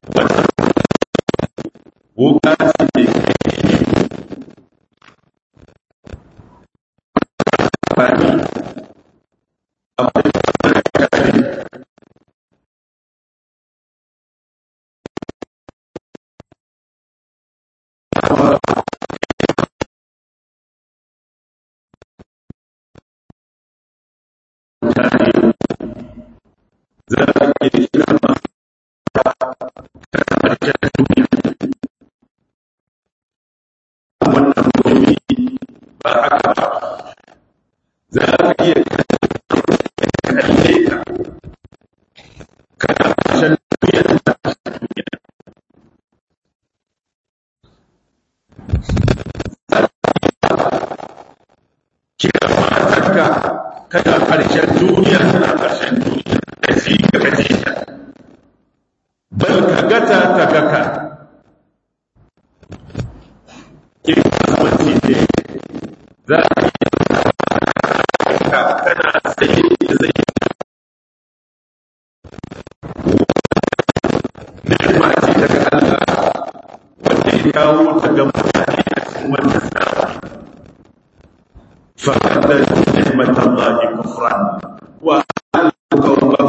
wannan wuka ce amfani za a iya shiga ma ƙarshen duniya wannan mutumi ba haka ba za a iya kalle ka kana ƙarshen duniya da ƙarshen duniya kira matarka kana ƙarshen duniya tana ƙarshen duniya da shi ka gaje ta bal ka gata ta gaka in kasuwanci ne za a yi ka kana sai da zai ni'ima ce daga Allah wanda ya kawo ta ga mutane a cikin wannan zamani فبدل نعمة الله كفرا وأهلك الله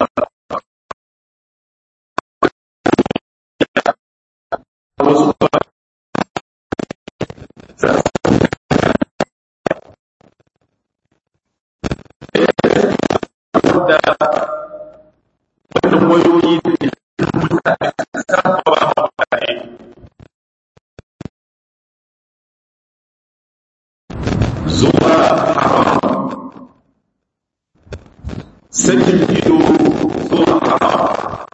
wannan wayoyi da mutane sarrafa mutane zuwa haram sakin ido zuwa haram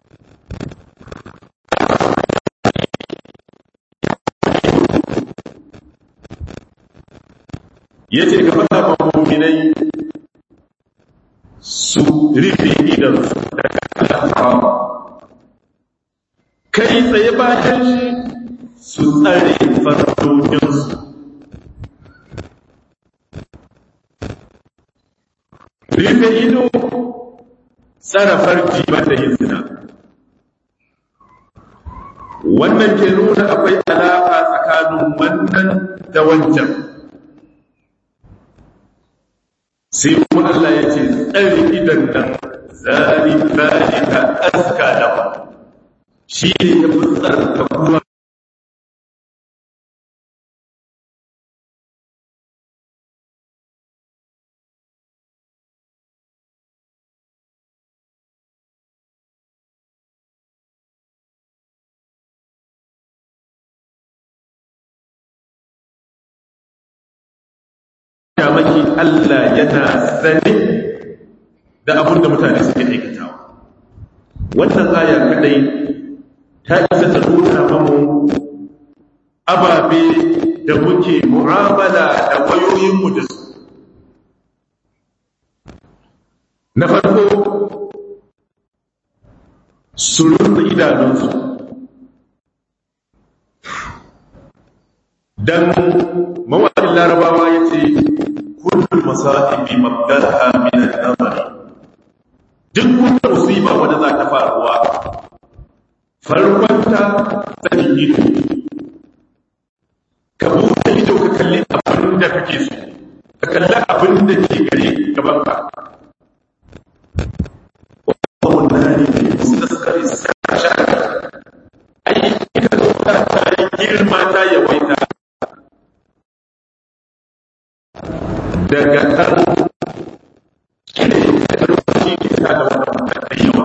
ya ce ga fata muminai su rufe idansu daga haram kai tsaye bayan su tsare farfojinsu rufe ido tsara farji bata yin zina wannan ke nuna akwai alaƙa tsakanin wannan da wancan sai kuma Allah ya ce tsari idan nan zari zalika aska da shi ne ya fi tsarka kuma maki Allah yana sani da abin da mutane suke aikatawa wannan aya kadai ta isa ta nuna mamu ababe da muke mu'amala da wayoyinmu da su na farko su rufe idanunsu dan mawaƙin larabawa ya ce kullum masa'ibi mabdalha min al-nazari duk wata musiba wanda za ta faruwa farkonta sanin ido ka buɗe ido ka kalli abin da kake so ka kalli abin da ke gare gaban ka wannan ne mustaskari sasha ai ita ta ta girma ta yawaita daga karo shine da lokaci ke sa da wannan mutane yawa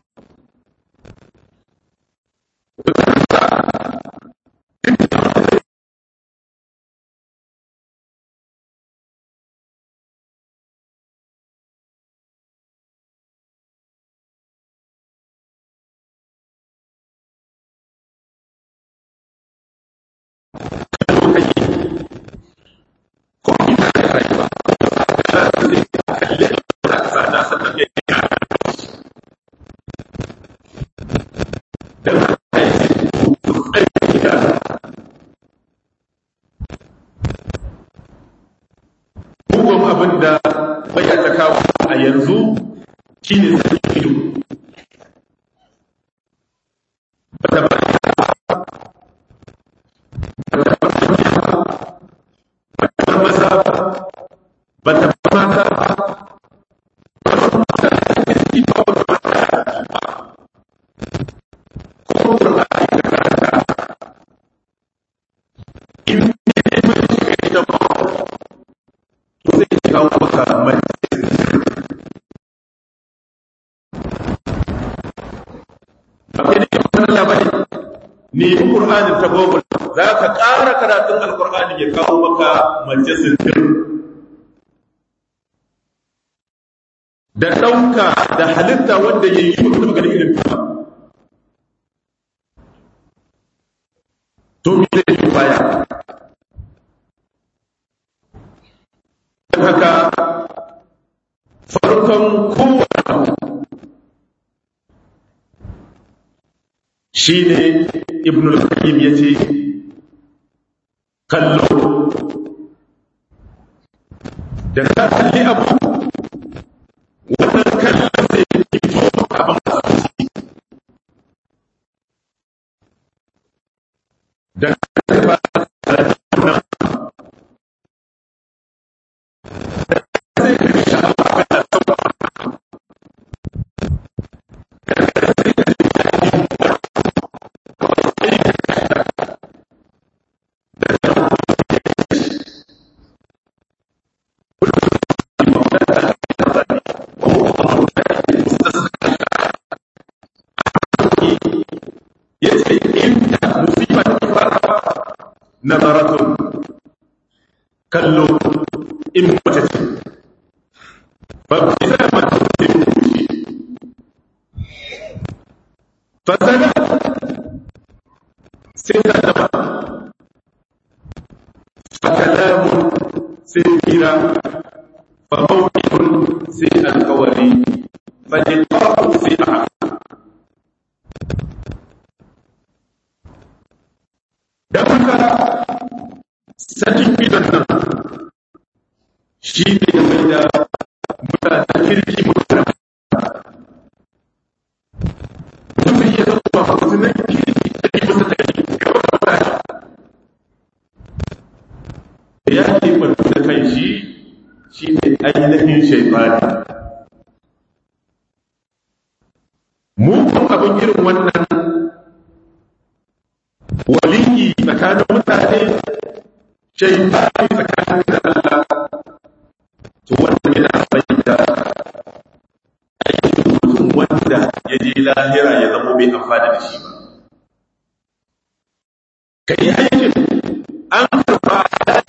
Mugun abin da bai ta kawo a yanzu shi ne sanin ido. nemi ƙur'anin ta google za ka ƙara karatun alƙur'ani ya kawo maka mace sintir da ɗauka da halitta wanda ya yi mutu daga irin ta to mi zai yi baya haka farkon kowane shi ne ibn al-qayyim ya ce kallo da ka kalli abu wannan kallon zai fito abin asibiti da ka ba nazaratun kallo in mace ce ba ku isa ma ta ce rubuci fasana sai ta taba fakalamun sai hira fa mawqifun sai alqawli fa liqa'u sai a da haka sakin gidan nan shi ne ya mai da mutanen kirki mutane mutum ya zama mutumin kirki da ke musu da ke gaba da ya ke kwanci da kan shi shi ne ainihin shaifani mugun abin irin wannan waliyi tsakanin mutane shaitani tsakanin da Allah to wannan yana fahimta aikin mutum wanda ya je lahira ya zama bai amfana da shi ba ka yi aikin an karba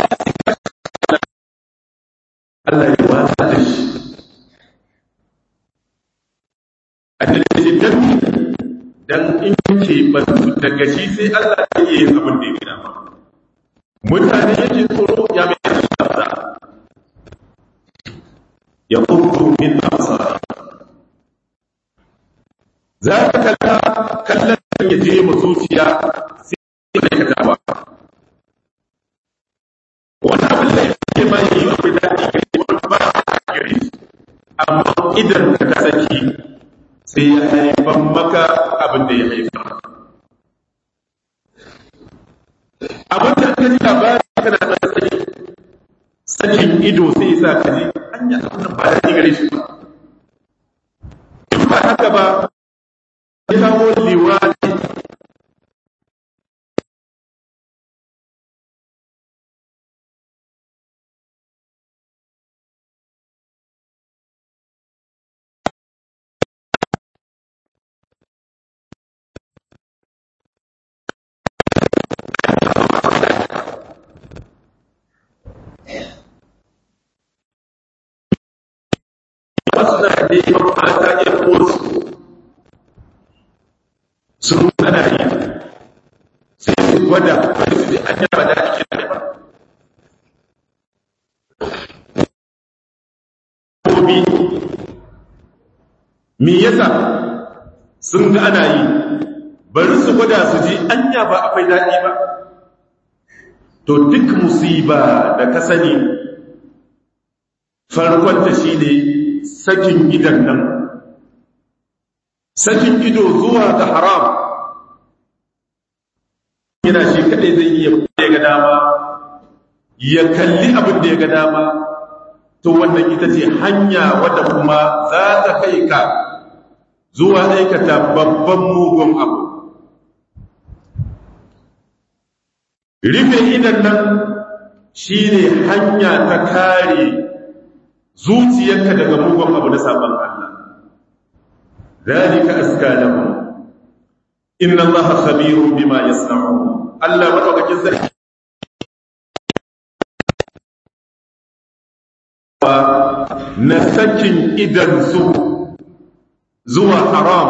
Allah ya wasa da shi a dalilin danni dan in ke bantu daga shi sai Allah ya yi abin da ya gina ba mutane yake tsoro ya mai da ya kurku min amsar za ka kalla kallon ya je mu zuciya sai ya aikata ba wani abin da yake ba yi akwai daɗi gari wani ba a gari amma idan ka kasance sai ya haifar maka abin da ya haifar abin da ka ji labari kana da sani sakin ido sai sa ka ji an yi abin da ba da gare shi ba in ba haka ba ya kawo liwani suna neman mata ya kosu sun ana yi sai su gwada sai su ji an yaba da ake da ba kobi me yasa sun ga ana yi bari su gwada su ji an ba akwai daɗi ba to duk musiba da ka sani farkonta shi ne sakin idan nan sakin ido zuwa ga haram yana shi kadai zai iya ya ga dama ya kalli abin da ya ga dama to wannan ita ce hanya wadda kuma za ta kai ka zuwa aikata babban mugun abu rufe idan nan shi ne hanya ta kare zuciyarka daga mugun abu na sabon Allah zalika aska lahum inna allaha khabirun bima yasna'un Allah madaukakin sarki na sakin idan su zuwa haram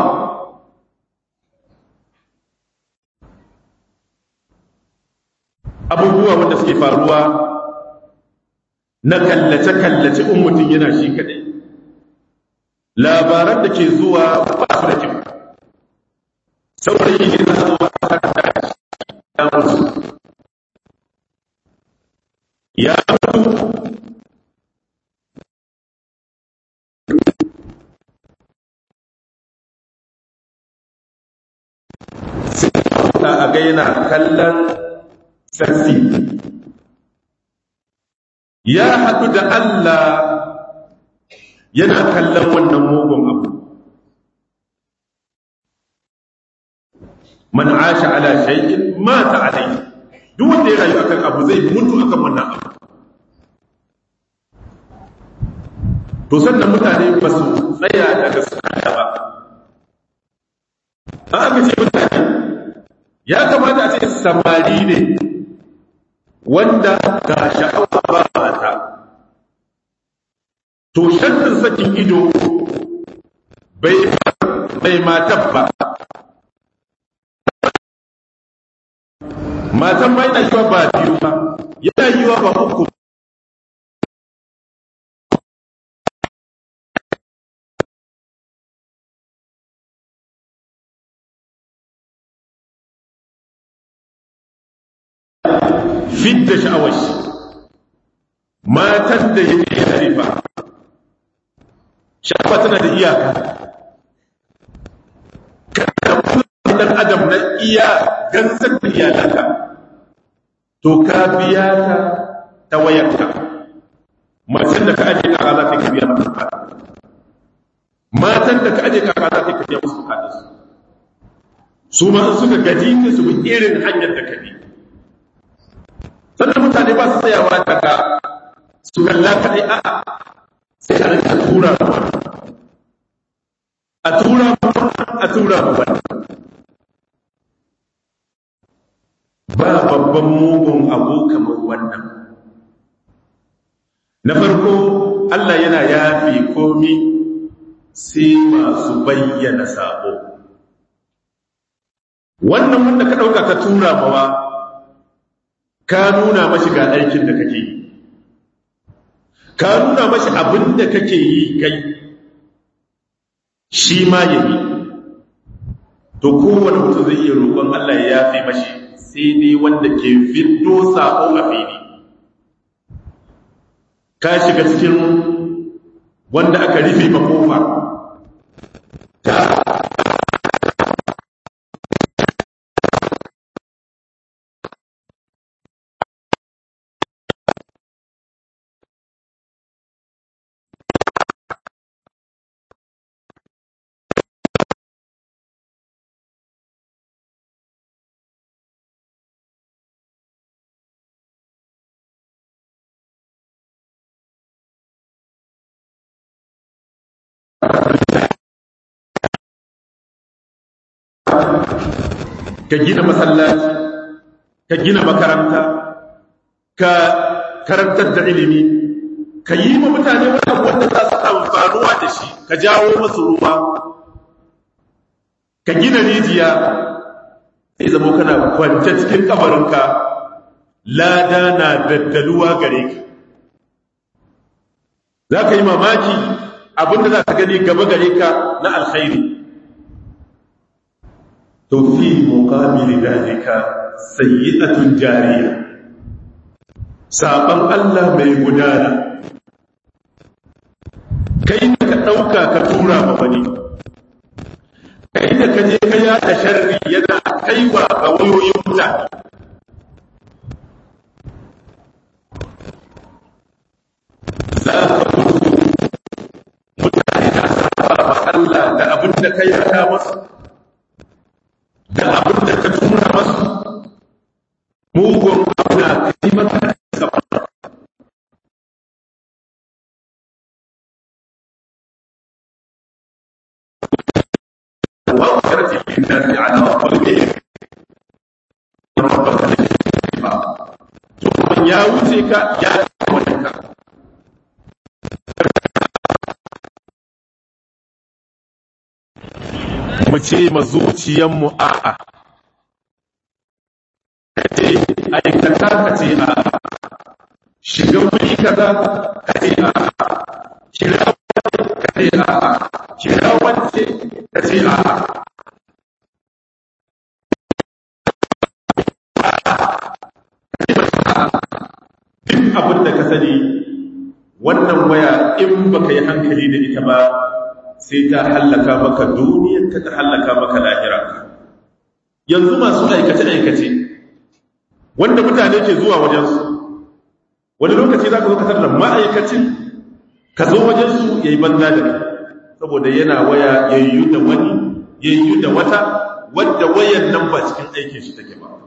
abubuwa wanda suke faruwa na kallace-kallace in mutum yana shi kadai labaran da ke zuwa ba su da kyau saurayi yana zuwa ya mutu ya mutu sai a ga yana kallon sassi ya haɗu da Allah yana kallon wannan mugun abu man asha ala shay'in mata alai duk wanda ya rayu akan abu zai mutu akan wannan abu to sannan mutane ba su tsaya daga sana'a ba an aka ce mutane ya kamata a ce samari ne wanda ga sha'awa ba mata to shantin sakin ido bai bai matan ba matan ma yana yiwa ba biyu ba yana yiwa ba uku fidda sha'awar shi matan da yake harifa sha'awa tana da iyaka kada dan adam na iya gansar da iyalanka to ka biya ta ta wayarka matan da ka aje ka za ta biya mata matan da ka aje ka za ta biya musu bukatun su ma suka gaji su bi irin hanyar da ka bi sannan mutane ba su tsayawa daga su kalla kaɗai a sai a rika tura a tura a tura ba ba babban mugun abu kamar wannan na farko Allah yana yafi komi sai masu bayyana sabo wannan wanda ka ɗauka ka tura mawa ka nuna mashi ga aikin da kake yi ka nuna mashi abin da kake yi kai shi ma ya yi to kowane mutum zai iya roƙon Allah ya yafe mashi sai dai wanda ke fito sako a fili ka shiga cikin wanda aka rufe ma kofa ta ka gina masallaci ka gina makaranta ka karantar da ilimi ka yi ma mutane wanda wanda za su amfanuwa da shi ka jawo masu ruwa ka gina rijiya sai zama kana kwance cikin kabarinka lada na daddaluwa gare ka za ka yi mamaki abinda za ka gani gaba gare ka na alkhairi to fi muqabili dalika sayyi'atun jariya saban Allah mai gudana kai da ka dauka ka tura ma wani kai da ka je ka yada sharri yana kaiwa ga wayoyin mutane za ka mutu mutane na saba ma Allah da abin da ka yada masu da abin da ka tura masu mugun abu na kai maka gaba wanda ta'ti lin-nasi 'ala rabbihim rabbaka to ya wuce ka ya wuce ka mu ce ma zuciyanmu a'a kace aikata ka ce a'a shiga wuri kaza ka ce a'a kira ka ce a'a kira wance ka ce a'a duk abin da ka sani wannan waya in baka yi hankali da ita ba sai ta hallaka maka duniyar ta ta hallaka maka lahira yanzu masu aikace-aikace wanda mutane ke zuwa wajensu wani lokaci za ka zo ka da ma'aikacin ka zo wajensu ya yi banza da saboda yana waya ya yi da wani ya yi da wata wadda wayan nan ba cikin aikin shi take ba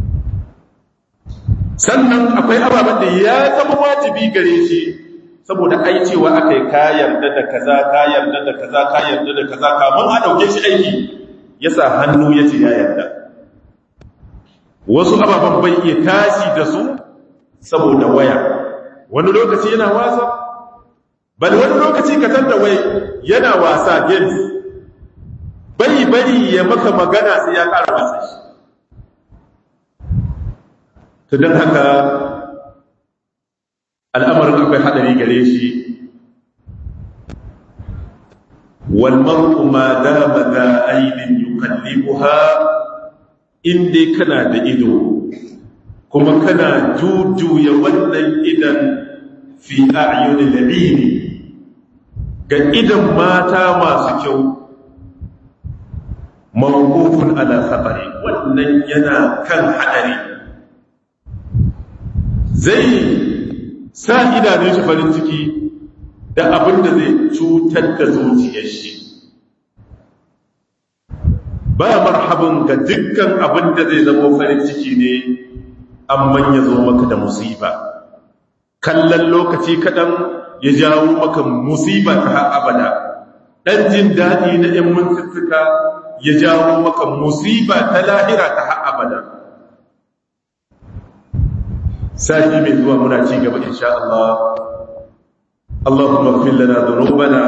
sannan akwai ababen da ya zama wajibi gare shi saboda ai cewa aka yi ka yarda da kaza ka yarda da kaza ka yarda da kaza kamun a ɗauke shi aiki ya sa hannu ya ce ya yarda wasu ababen bai iya tashi da su saboda waya wani lokaci yana wasa bal wani lokaci ka da wai yana wasa games bai bari ya maka magana sai ya ƙara wasa shi ta don haka al'amarin akwai haɗari gare shi walmar'u ma dama za ainin yukallibuha inda kana da ido kuma kana jujuya wannan idan fi a'yunin labini ga idan mata masu kyau mawqufun ala khatari wannan yana kan haɗari zai sa idanun shi farin ciki da abin da zai cutar da zuciyar shi ba marhaban ga dukkan abin da zai zama farin ciki ne amman ya zo maka da musiba kallon lokaci kaɗan ya jawo maka musiba ta abada ɗan jin daɗi na ‘yan mintuttuka ya jawo maka musiba ta lahira ta abada sati mai zuwa muna ci gaba insha Allah Allahumma ighfir lana dhunubana